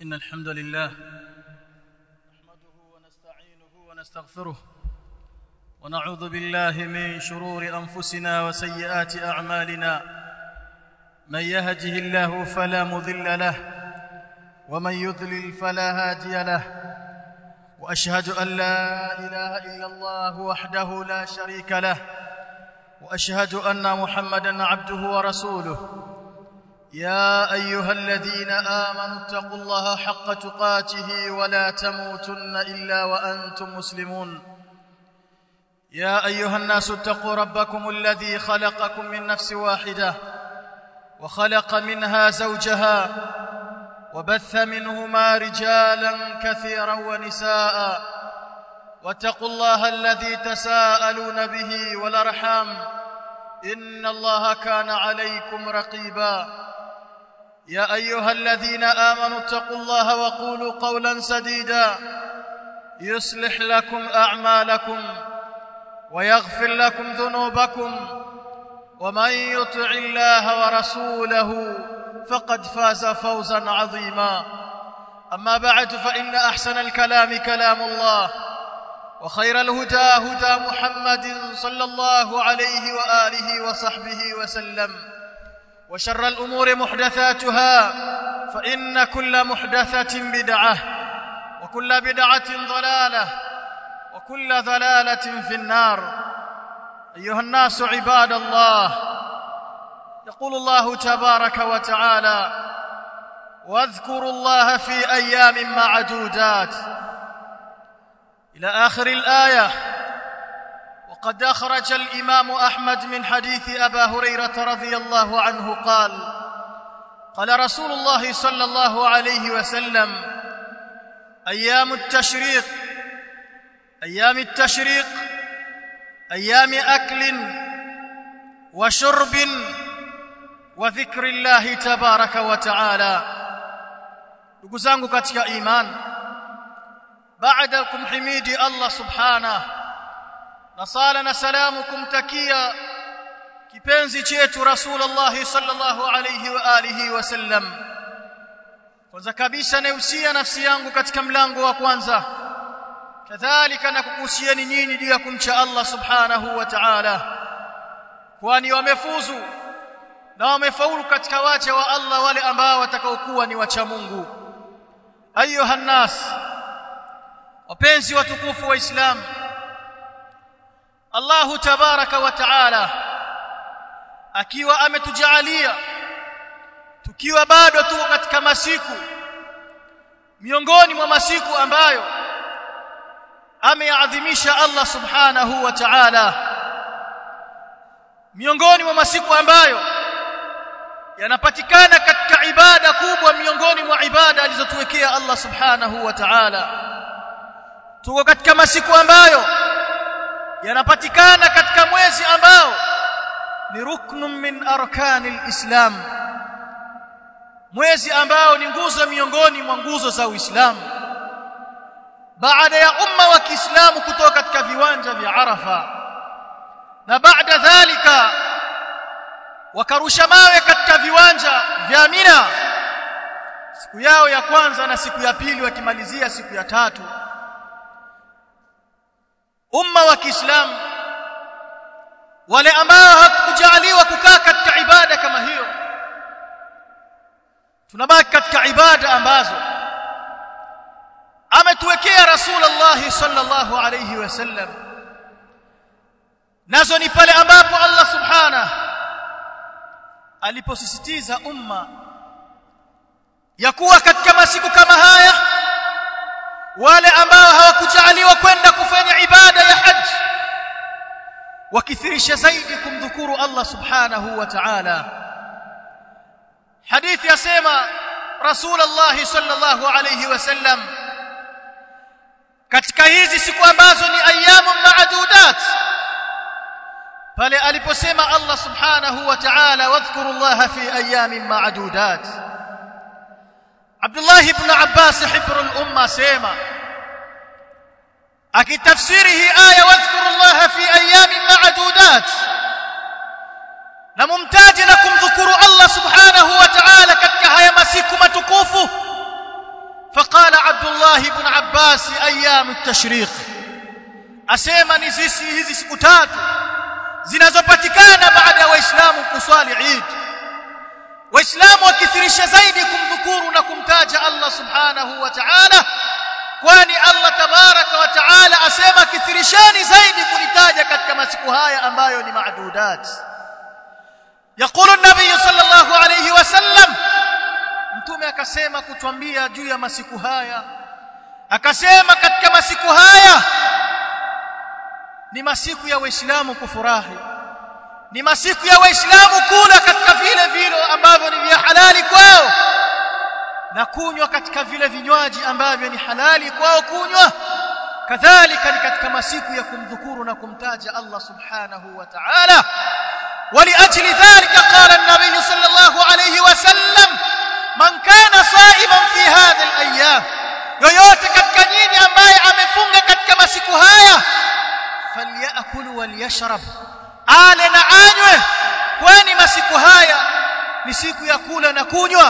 إن الحمد لله نحمده ونستعينه ونستغفره ونعوذ بالله من شرور أنفسنا وسيئات أعمالنا من يهده الله فلا مضل له ومن يضلل فلا هادي له وأشهد أن لا إله إلا الله وحده لا شريك له وأشهد أن محمدا عبده ورسوله يا ايها الذين امنوا اتقوا الله حق تقاته ولا تموتن الا وانتم مسلمون يا ايها الناس اتقوا ربكم الذي خلقكم من نفس واحده وخلق منها زوجها وبث منهما رجالا كثيرا ونساء واتقوا الله الذي تساءلون به والارحام ان الله كان عليكم رقيبا يا ايها الذين امنوا اتقوا الله وقولوا قولا سديدا يصلح لكم اعمالكم ويغفر لكم ذنوبكم ومن يطع الله ورسوله فقد فاز فوزا عظيما اما بعد فان احسن الكلام كلام الله وخير الهدى هدى محمد صلى الله عليه واله وصحبه وسلم وشر الأمور محدثاتها فإن كل محدثة بدعة وكل بدعة ضلالة وكل ضلالة في النار أيها الناس عباد الله يقول الله تبارك وتعالى واذكروا الله في أيام معدودات إلى آخر الآية وقد أخرج الإمام أحمد من حديث أبا هريرة رضي الله عنه قال قال رسول الله صلى الله عليه وسلم أيام التشريق أيام التشريق أيام أكل وشرب وذكر الله تبارك وتعالى ndugu zangu katika iman baada kumhimidi Allah subhanahu na sala na salamu kumtakia kipenzi chetu Rasulullah sallallahu alayhi wa alihi wasallam kwanza kabisa nausia nafsi yangu katika mlango wa kwanza kadhalika na kukuhusieni nyinyi juu ya kumcha Allah subhanahu wa ta'ala kwani wamefuzu na wamefaulu katika wacha wa Allah wale ambao watakaokuwa ni wacha Mungu ayuha nas wapenzi watukufu wa Islam Allahu tabaraka wa taala akiwa ametujalia tukiwa bado tuko katika masiku miongoni mwa masiku ambayo ameadhimisha Allah subhanahu wa ta'ala miongoni mwa masiku ambayo yanapatikana katika ibada kubwa miongoni mwa ibada alizotuwekea Allah subhanahu wa ta'ala tuko katika masiku ambayo yanapatikana katika mwezi ambao ni ruknun min arkani alislam mwezi ambao ni nguzo miongoni mwa nguzo za Uislamu baada ya umma wa Kiislamu kutoka katika viwanja vya Arafa na baada dhalika wakarusha mawe katika viwanja vya Mina siku yao ya kwanza na siku ya pili wakimalizia siku ya tatu umma wa Kiislamu wale ambao hakujaliwa kukaa katika ibada kama hiyo tunabaki katika ibada ambazo ametuwekea Rasulullah sallallahu alayhi wasallam nazo ni pale ambapo Allah subhanahu aliposisitiza umma ya kuwa katika masiku kama haya wale ambao hawakujaliwa kwenda kufanya ibada ya haji wakithirisha zaidi kumdhukuru Allah subhanahu wa ta'ala hadithi yasema Rasulullah sallallahu alayhi wasallam katika hizi siku ambazo ni ayamu maadudat pale aliposema Allah subhanahu wa ta'ala wadhkuru Allah fi ayamin maadudat Abdullah ibn Abbas hibru al-umma sema akitafsiri hii aya wadhkuru Allah fi ayamin ma'dudat na mumtaji na kumdhukuru Allah subhanahu wa ta'ala katika haya masiku matukufu فقال عبد الله بن عباس ايام التشريق asema ni sisi hizi siku tatu zinazopatikana baada ya waislamu kuswali Eid waislamu wakithirisha zaidi kumdhukuru na kumtaja Allah subhanahu wa ta'ala kwani Allah tabaraka wa ta'ala asema kithirisheni zaidi kulitaja katika masiku haya ambayo ni maadudat يقول النبي صلى الله عليه وسلم mtume akasema kutwambia juu ya masiku haya akasema katika masiku haya ni masiku ya waislamu kufurahi ni masiku ya waislamu kula katika vile vile ambavyo ni vya halali kwao na kunywa katika vile vinywaji ambavyo ni halali kwao kunywa kadhalika ni katika masiku ya kumdhukuru na kumtaja Allah subhanahu wa ta'ala ولأجل ذلك قال النبي صلى الله عليه وسلم من كان صائما في هذه الأيام yoyote katika nyinyi ambaye amefunga katika masiku haya falyakul walyashrab ale na anywe kwani masiku haya ni siku ya kula na kunywa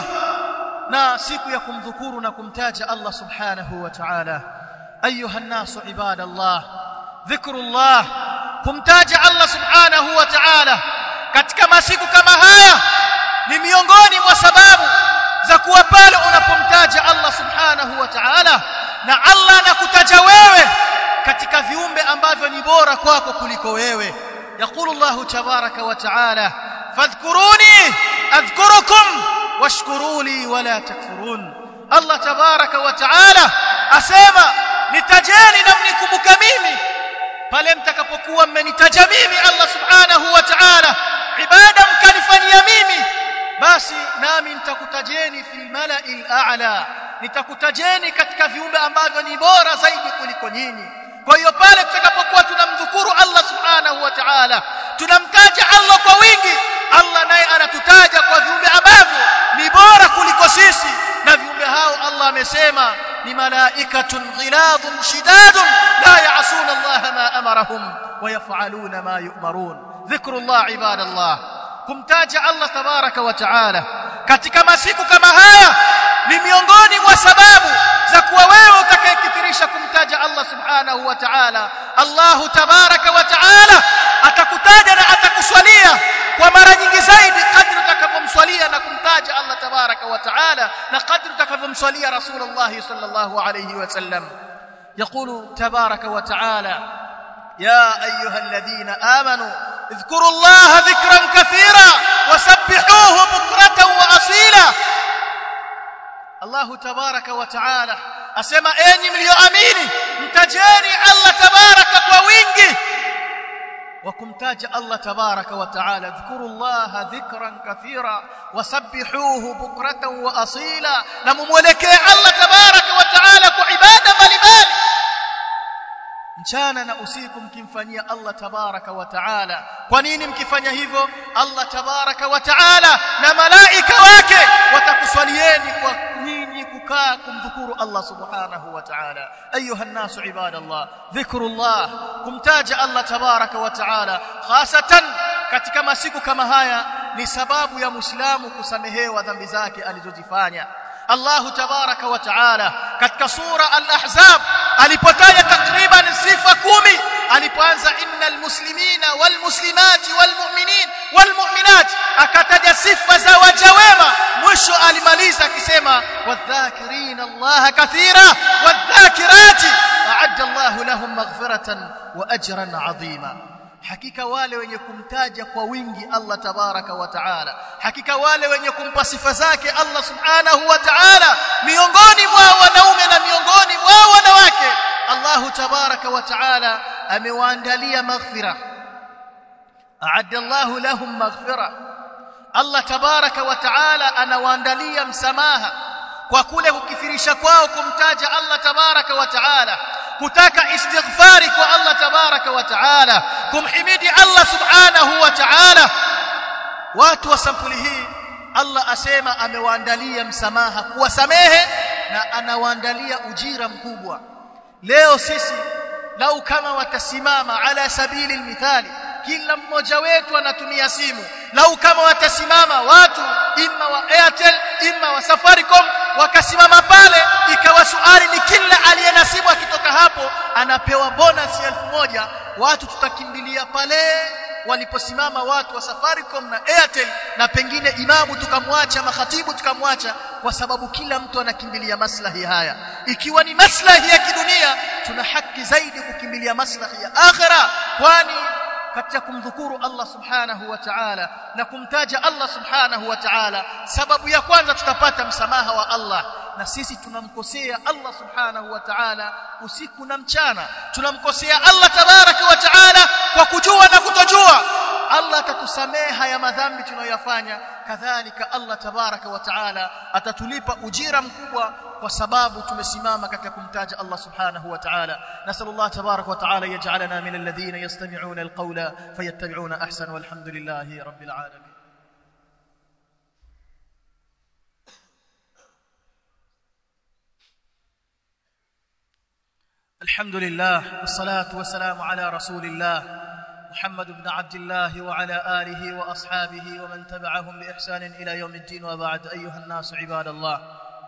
na siku ya kumdhukuru na kumtaja Allah subhanahu wa ta'ala ayuha nasu ibadallah dhikrullah kumtaja Allah subhanahu wa ta'ala katika masiku kama haya ni miongoni mwa sababu za kuwa pale unapomtaja Allah subhanahu wa ta'ala na Allah anakutaja wewe katika viumbe ambavyo ni bora kwako kuliko wewe يقول الله تبارك وتعالى فاذكروني اذكركم واشكروا لي ولا تكفرون الله تبارك وتعالى asema nitajeni na mnikumbuka mimi pale mtakapokuwa mmenitaja mimi Allah subhanahu wa ta'ala ibada mkanifanyia mimi basi nami nitakutajeni fil mala'il a'la nitakutajeni katika viumbe ambavyo ni bora zaidi kuliko nyinyi kwa hiyo pale tutakapokuwa tunamdhukuru Allah subhanahu wa ta'ala tunamtaja Allah kwa wingi Allah naye anatutaja kwa viumbe ambavyo ni bora kuliko sisi na viumbe hao Allah amesema ni malaikatun ghiladun shidadun la ya'suna Allah ma amarahum wa yaf'aluna ma yu'marun dhikrullah ibadallah kumtaja Allah tabaraka wa ta'ala katika masiku kama haya ni miongoni mwa sababu za kuwa wewe utakayekithirisha kumtaja Allah subhanahu wa ta'ala Allah tabaraka wa ta'ala atakutaja na atakuswalia kwa mara nyingi zaidi kadri utakavyomswalia na kumtaja Allah tabaraka wa ta'ala na kadri utakavyomswalia Rasulullah sallallahu alayhi wasallam يقول تبارك وتعالى يا ايها الذين امنوا اذكروا الله ذكرا كثيرا وسبحوه بكره واصيلا الله تبارك وتعالى asema enyi mlioamini mtajeni Allah tabaraka kwa wingi وكمتاج الله تبارك وتعالى اذكروا الله ذكرا كثيرا وسبحوه بكرة وأصيلا نمملكي الله تبارك وتعالى كعبادة mbalimbali mchana na usiku mkimfanyia Allah tabaraka wa taala kwa nini mkifanya hivyo Allah tabaraka wa taala na malaika wake watakuswalieni kwa nyinyi kukaa kumdhukuru Allah subhanahu wa taala ayuha nasu ibadallah dhikrullah kumtaja Allah tabaraka wa taala hasatan katika masiku kama haya ni sababu ya muislamu kusamehewa dhambi zake alizozifanya Allah tabaraka wa taala katika sura al-ahzab alipotaja takriban sifa kumi alipoanza innal muslimina wal muslimati wal mu'minin wal mu'minat akataja sifa za waja wema mwisho alimaliza akisema wadhakirina Allah kathira wadhakirati a'adda Allah lahum maghfiratan wa ajran 'azima hakika wale wenye kumtaja kwa wingi Allah tabaraka wa taala hakika wale wenye kumpa sifa zake Allah subhanahu wa taala miongoni mwa wanaume na miongoni mwa wanawake Allah tabaraka wa taala amewaandalia maghfira a'adda Allah lahum maghfira Allah tabaraka wa taala anawaandalia msamaha kwa kule kukithirisha kwao kumtaja Allah tabaraka wa taala kutaka istighfari kwa Allah tabaraka wa taala kumhimidi Allah subhanahu wa taala watu wa sampuli hii Allah asema amewaandalia msamaha kuwasamehe na anawaandalia ujira mkubwa leo sisi lau kama watasimama ala sabili almithali kila mmoja wetu anatumia simu lau kama watasimama watu imma wa Airtel imma wa Safaricom wakasimama pale ikawa anapewa bonus ya elfu moja watu tutakimbilia pale waliposimama watu wa Safaricom na Airtel na pengine imamu tukamwacha makhatibu tukamwacha kwa sababu kila mtu anakimbilia maslahi haya ikiwa ni maslahi ya kidunia tuna haki zaidi kukimbilia maslahi ya akhira kwani katika kumdhukuru Allah subhanahu wa ta'ala na kumtaja Allah subhanahu wa ta'ala sababu ya kwanza tutapata msamaha wa Allah na sisi tunamkosea Allah subhanahu wa ta'ala usiku na mchana tunamkosea Allah tabaraka wa ta'ala kwa kujua na kutojua Allah atatusamehe haya madhambi tunayoyafanya kadhalika Allah tabaraka wa ta'ala atatulipa ujira mkubwa kwa sababu tumesimama katika kumtaja Allah subhanahu wa ta'ala nasallallahu tabaraka wa ta'ala yaj'alana min alladhina yastami'una alqawla fayattabi'una ahsana walhamdulillahi rabbil alamin الحمد لله والصلاة والسلام على رسول الله محمد بن عبد الله وعلى آله وأصحابه ومن تبعهم بإحسان إلى يوم الدين وبعد أيها الناس عباد الله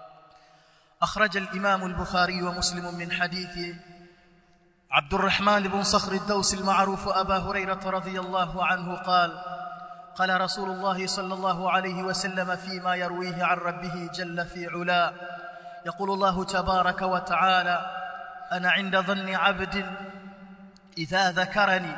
أخرج الإمام البخاري ومسلم من حديث عبد الرحمن بن صخر الدوس المعروف أبا هريرة رضي الله عنه قال قال رسول الله صلى الله عليه وسلم فيما يرويه عن ربه جل في علا يقول الله تبارك وتعالى أنا عند ظن عبد إذا ذكرني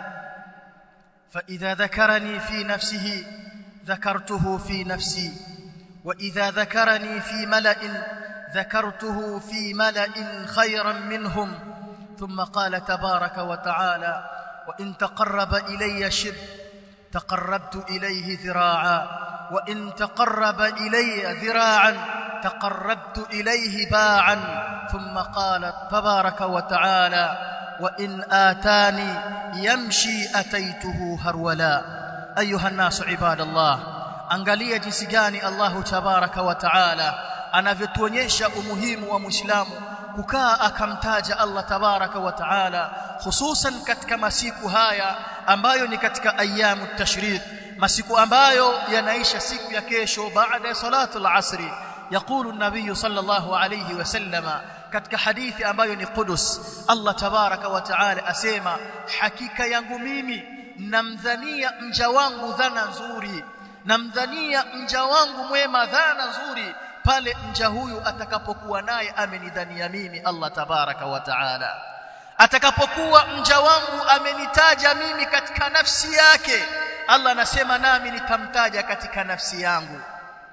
فإذا ذكرني في نفسه ذكرته في نفسي وإذا ذكرني في ملأ ذكرته في ملأ خيرا منهم ثم قال تبارك وتعالى وإن تقرب إلي شب تقربت إليه ذراعا وإن تقرب إلي ذراعا تقربت إليه باعا ثم قال تبارك وتعالى وإن آتاني يمشي أتيته هرولا أيها الناس عباد الله angalia jinsi gani Allahu tabaraka wa taala anavyotuonyesha umuhimu wa Muislamu kukaa akamtaja Allah tabaraka wa taala hususan katika masiku haya ambayo ni katika ayamu tashriq masiku ambayo yanaisha siku ya kesho baada ya salatu al-asri يقول النبي صلى الله عليه وسلم katika hadithi ambayo ni Qudus Allah tabaraka wa taala asema hakika yangu mimi namdhania mja wangu dhana nzuri namdhania mja wangu mwema dhana nzuri pale mja huyu atakapokuwa naye amenidhania mimi Allah tabaraka wa taala atakapokuwa mja wangu amenitaja mimi katika nafsi yake Allah anasema nami nitamtaja katika nafsi yangu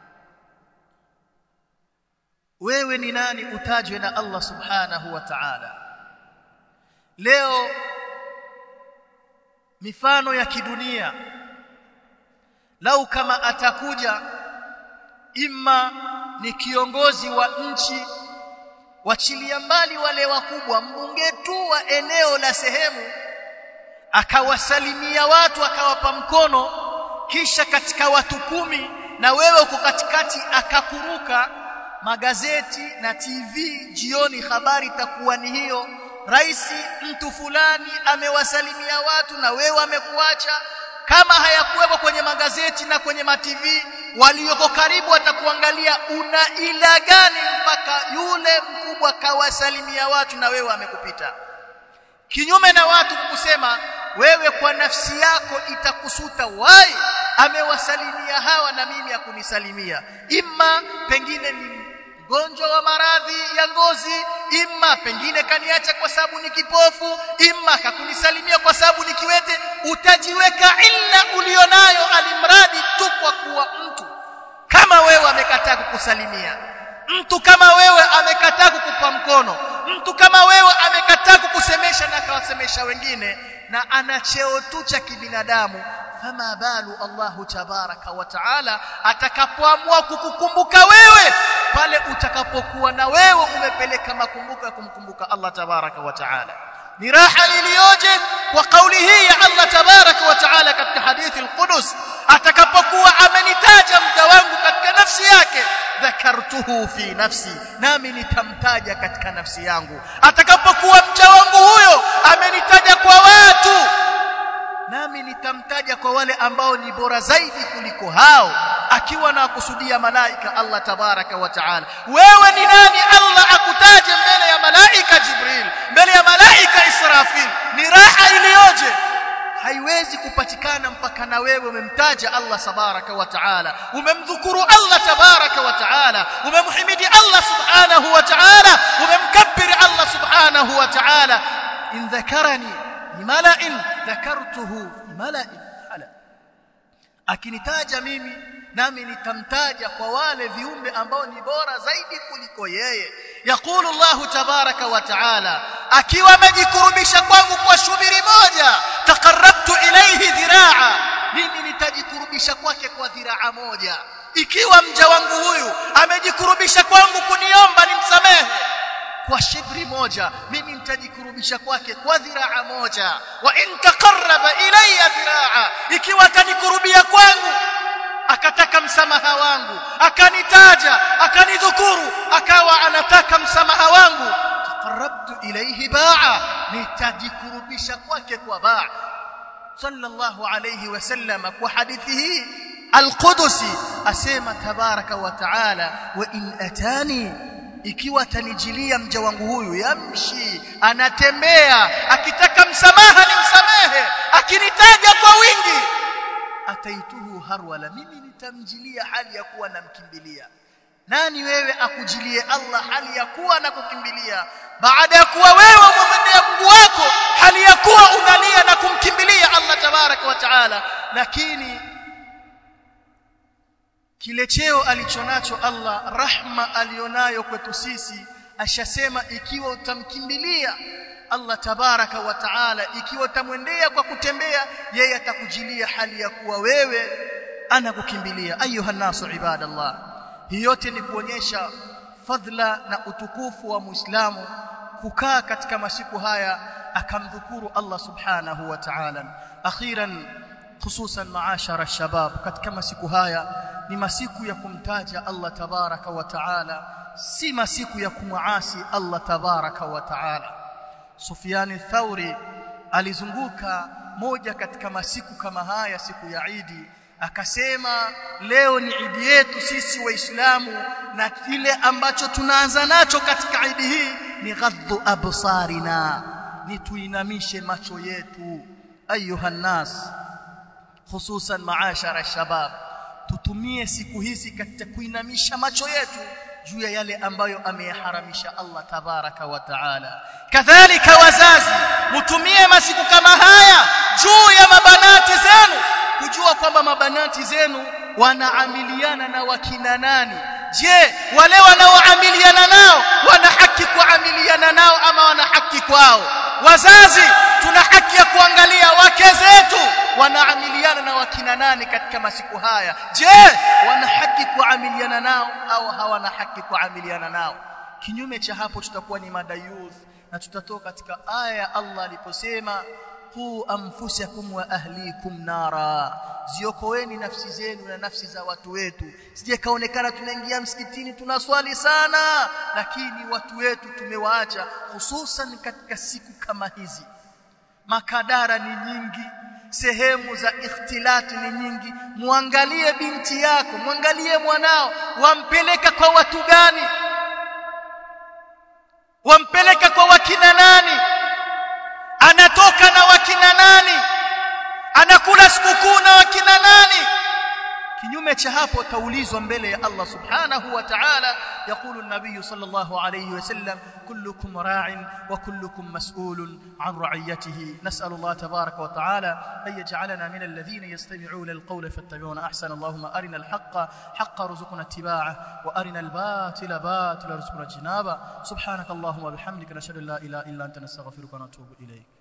wewe ni nani utajwe na Allah subhanahu wa ta'ala leo mifano ya kidunia lau kama atakuja imma ni kiongozi wa nchi wachilia mbali wale wakubwa mbunge tu wa eneo la sehemu akawasalimia watu akawapa mkono kisha katika watu kumi na wewe uko katikati akakuruka magazeti na TV jioni habari itakuwa ni hiyo rais mtu fulani amewasalimia watu na wewe amekuacha kama hayakuwekwa kwenye magazeti na kwenye matv walioko karibu watakuangalia una ila gani mpaka yule mkubwa kawasalimia watu na wewe amekupita kinyume na watu kusema wewe kwa nafsi yako itakusuta wai amewasalimia hawa na mimi hakunisalimia imma pengine ni mgonjwa wa maradhi ya ngozi imma pengine kaniacha kwa sababu ni kipofu imma kakunisalimia kwa sababu ni kiwete utajiweka illa ulionayo alimradi tu kwa kuwa mtu kama wewe amekataa kukusalimia mtu kama wewe amekataa kukupa mkono mtu kama wewe amekataa kukusemesha na akawasemesha wengine na ana cheo tu cha kibinadamu fama balu Allahu tabaraka wa taala atakapoamua kukukumbuka wewe pale utakapokuwa na wewe umepeleka makumbuko ya kumkumbuka Allah tabaraka wa taala ni raha iliyoje kwa kauli hii ya Allah tabaraka wa taala katika hadithi al-Qudus atakapokuwa amenitaja mja wangu katika nafsi yake dhakartuhu fi nafsi nami nitamtaja katika nafsi yangu atakapokuwa mja wangu huyo amenitaja kwa watu nami nitamtaja kwa wale ambao ni bora zaidi kuliko hao akiwa na kusudia malaika Allah tabaraka wa taala wewe ni nani Allah akutaje mbele ya malaika Jibril mbele ya malaika haiwezi kupatikana mpaka na wewe umemtaja Allah tabaraka wa taala umemdhukuru Allah tabaraka wa taala umemhimidi Allah subhanahu wa taala umemkabbir Allah subhanahu wa taala in dhakarani limala'in dhakartuhu limala'in ala akinitaja mimi nami nitamtaja kwa wale viumbe ambao ni bora zaidi kuliko yeye yakulu Allahu tabaraka wa taala akiwa amejikurubisha kwangu kwa shubiri moja taqarrabtu ilayhi dhiraa mimi nitajikurubisha kwake kwa dhiraa moja ikiwa mja wangu huyu amejikurubisha kwangu kuniomba nimsamehe kwa shibri moja mimi nitajikurubisha kwake kwa dhiraa moja wa in taqarraba ilayya dhiraa ikiwa atanikurubia kwangu akataka msamaha wangu akanitaja akanidhukuru akawa anataka msamaha wangu taqarrabtu ilayhi ba'a nitajikurubisha kwake kwa ba'a sallallahu alayhi wasallam kwa hadithi hii alqudusi asema tabaraka wa taala wa in atani ikiwa atanijilia mja wangu huyu yamshi anatembea akitaka msamaha nimsamehe akinitaja kwa wingi ataituhu harwala mimi nitamjilia hali ya kuwa namkimbilia nani wewe akujilie Allah hali ya kuwa na kukimbilia baada ya kuwa wewe umemwendea Mungu wako hali ya kuwa unalia na kumkimbilia Allah tabaraka wa taala lakini kile cheo alichonacho Allah rahma alionayo kwetu sisi ashasema ikiwa utamkimbilia Allah tabaraka wa taala ikiwa utamwendea kwa kutembea yeye atakujilia hali ya kuwa wewe anakukimbilia ayuha nasu ibadallah hii yote ni kuonyesha fadhila na utukufu wa muislamu kukaa katika masiku haya akamdhukuru Allah subhanahu wa ta'ala akhiran hususan maashara shabab katika masiku haya ni masiku ya kumtaja Allah tabaraka wa taala si masiku ya kumwasi Allah tabaraka wa taala Sufyan Thauri alizunguka moja katika masiku kama haya siku ya Idi akasema leo ni Idi yetu sisi waislamu na kile ambacho tunaanza nacho katika Idi hii ni ghaddu absarina ni tuinamishe macho yetu ayuha nas hususan maashara shabab tutumie siku hizi katika kuinamisha macho yetu juu ya yale ambayo ameyaharamisha Allah tabaraka wa taala kadhalika wazazi mtumie masiku kama haya juu ya mabanati zenu kujua kwamba mabanati zenu wanaamiliana na wakina nani je wale wanaoamiliana nao wana haki kuamiliana nao ama wana haki kwao wazazi tuna haki ya kuangalia wake zetu wanaamiliana na wakina nani katika masiku haya je wana haki kuamiliana nao au hawana haki kuamiliana nao kinyume cha hapo tutakuwa ni madayuth na tutatoka katika aya ya Allah aliposema qu anfusakum wa ahlikum nara ziokoeni nafsi zenu na nafsi za watu wetu sije kaonekana tunaingia msikitini tunaswali sana lakini watu wetu tumewaacha hususan katika siku kama hizi makadara ni nyingi sehemu za ikhtilati ni nyingi muangalie binti yako muangalie mwanao wampeleka kwa watu gani wampeleka kwa wakina nani anatoka na wakina nani anakula sikukuu na wakina nani kinyume cha hapo taulizwa mbele ya Allah subhanahu wa ta'ala يقول النبي صلى الله عليه وسلم كلكم راع وكلكم مسؤول عن رعيته نسأل الله تبارك وتعالى أن يجعلنا من الذين يستمعون القول فاتبعون أحسن اللهم أرنا الحق حق رزقنا اتباعه وأرنا الباطل باطل رزقنا اجتنابه سبحانك اللهم وبحمدك نشهد أن لا إله إلا أنت نستغفرك ونتوب إليك